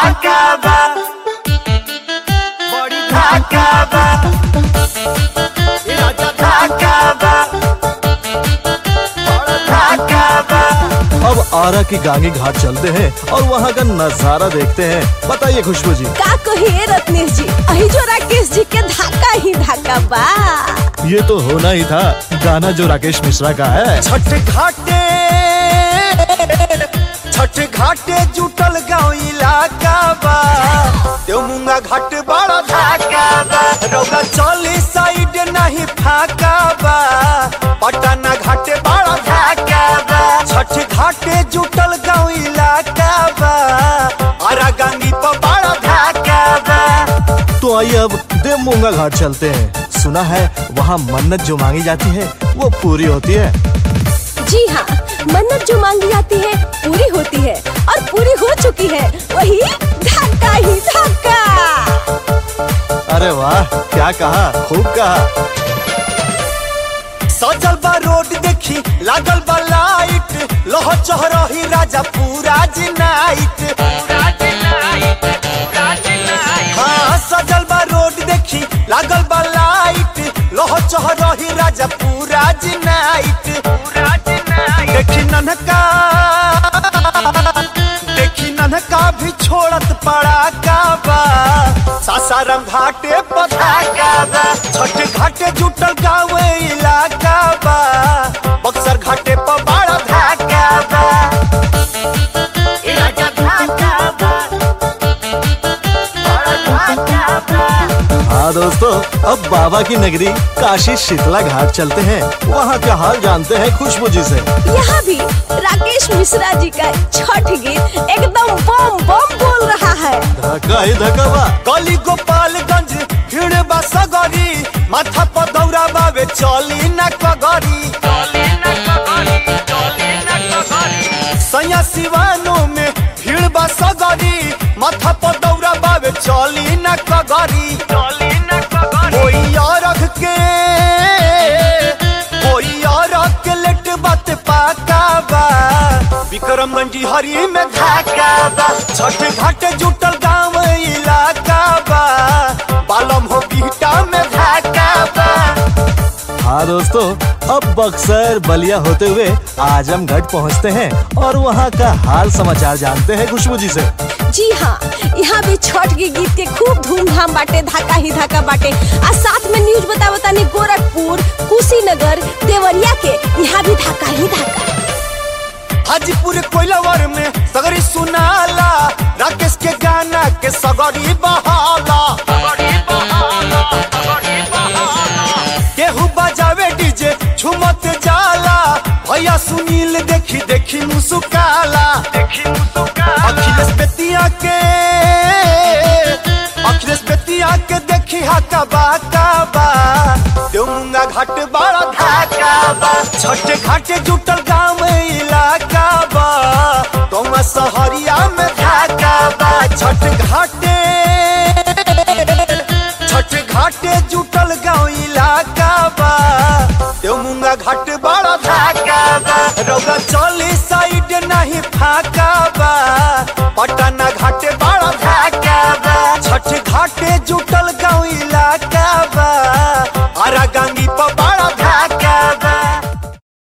धाका बा बड़ी धाका बा ए राजा धाका बा बड़ा धाका बा अब आरा की गांगी घाट चलते हैं और वहाँ का नजारा देखते हैं बताइए खुशबू जी का कहिए रत्नेश जी अही जो राकेश जी के धाका ही धाका बा ये तो होना ही था गाना जो राकेश मिश्रा का है छठ घाटे छठ घाटे जुटल गाँव इलाका बा देवमुंगा घाट बड़ा धाका बा रौगा चली साइड नहीं फाका बा पटना घाटे बड़ा धाका बा छठ घाटे जुटल गाँव इलाका बा आरा गंगी पर बड़ा धाका बा तो आइए अब देवमूंगा घाट चलते हैं सुना है वहाँ मन्नत जो मांगी जाती है वो पूरी होती है जी हाँ मन्नत जो मांगी जाती है पूरी होती है और पूरी हो चुकी है वही धाका ही धाका अरे वाह क्या कहा खूब कहा सजल बा रोड देखी लागल बा लाइट लह चहरही राजा पूरा जी नाइट हाँ सजल बा रोड देखी लागल बा लाइट लह चहरही राजा पूरा जी नाइट देखी ननका देखी ननका भी छोड़त पड़ा का बा सासाराम घाटे पधाका बा छठ घाटे जुटल गाँव इलाका बा बक्सर घाटे पर बड़ा धाका बा ए राजा धाका बा बड़ा धाका बा हाँ दोस्तों अब बाबा की नगरी काशी शीतला घाट चलते हैं वहाँ का हाल जानते हैं खुशबू जी से यहाँ भी राकेश मिश्रा जी का छठ गीत एकदम बम बम बोल रहा है धक्का ही धक्का बा गली गोपालगंज भीड़ बा सगरी माथा पर दौरा बावे चली न कगरी सैया सिवानो में भीड़ बा सगरी माथा पर दौरा बावे चली न कगरी कोई और के कोई और के लेट बात पाका बा विक्रमगंज हरी में धाका बा छठ घाट जुटल गाँव इलाका बा बालम हो बीटा में धाका बा हाँ दोस्तों अब बक्सर बलिया होते हुए आजमगढ़ पहुँचते हैं और वहाँ का हाल समाचार जानते हैं खुशबू जी से जी हाँ यहाँ भी छठ के गीत के खूब धूमधाम बाटे धाका ही धाका बाटे आ साथ में न्यूज बता बतानी गोरखपुर कुशीनगर देवरिया के यहाँ भी धाका ही धाका हाजीपुर कोइलावर में सगरी सुनाला राकेश के गाना के सगरी बहाला केहू बजावे डीजे झुमत जाला भैया सुनील देखी देखी मुसुकाला अखिलेश बेतिया के अखिलेश बेतिया के देखी हाका बाका बा देवमुंगा घाट बड़ा धाका बा छठ घाट जुटल गाँव इलाका बा तुम सहरिया में धाका बा छठ घाटे छठ घाटे जुटल गाँव इलाका बा देवमुंगा घाट बड़ा धाका बा रौदा चली